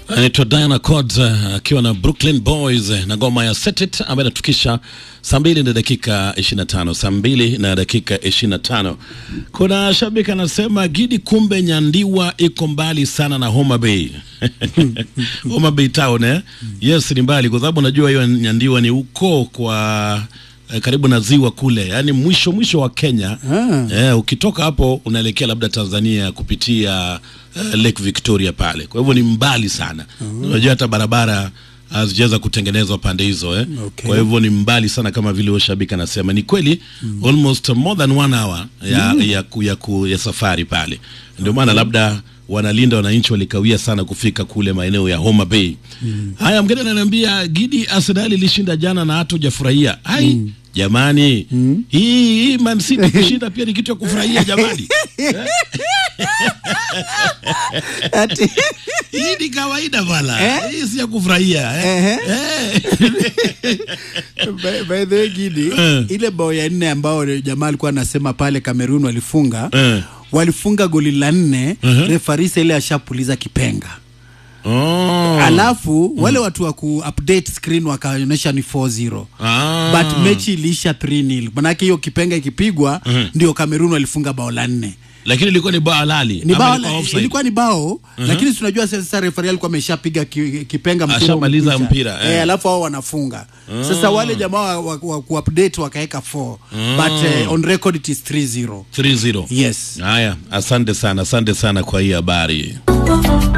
anaitwa Diana Cods akiwa na Brooklyn Boys na ngoma ya Set It ambayo inatukisha saa mbili na dakika 25, saa mbili na dakika 25. Kuna shabiki anasema Gidi, kumbe Nyandiwa iko mbali sana na Homa Bay. Homa Bay town eh? Yes, ni mbali kwa sababu najua hiyo Nyandiwa ni uko kwa eh, karibu na ziwa kule, yaani mwisho mwisho wa Kenya. Ah. Eh, ukitoka hapo unaelekea labda Tanzania kupitia eh, Lake Victoria pale, kwa hivyo ni mbali sana. Unajua hata barabara hazijaweza kutengenezwa pande hizo eh. Okay. Kwa hivyo ni mbali sana kama vile huyo shabiki anasema. Ni kweli almost more than one hour ya, ya, ku, ya, ku, ya safari pale, ndio maana labda wanalinda wananchi walikawia sana kufika kule maeneo ya Homa Bay. Haya, mgeni ananiambia Gidi, Arsenal ilishinda jana na hata hujafurahia. Hai jamani, hii hii Man City kushinda pia ni kitu ya kufurahia jamani. Ati, Hii ni kawaida bana, Eh? hii si ya kufurahia eh. ehe. Eh. by, by the way Gidi, Eh. ile bao ya nne ambao jamaa alikuwa anasema pale Kamerun walifunga Eh. walifunga goli la nne Mhm. refarisa ile ashapuliza kipenga Oh. alafu wale watu wa ku update screen wakaonyesha ni 4-0 Ah. but mechi iliisha 3-0 manake hiyo kipenga ikipigwa Mhm. ndio Kamerun walifunga bao la nne lakini ilikuwa ni bao halali ni ama bao ilikuwa offside? ilikuwa ni bao lakini si unajua sasa refari alikuwa ameshapiga ki, kipenga mpira Ashamaliza umekwisha. mpira, eh. eh, alafu hao wanafunga sasa wale jamaa wa, wa, wa kuupdate wakaweka 4 but eh, on record it is 3-0 3-0 yes haya asante sana asante sana kwa hii habari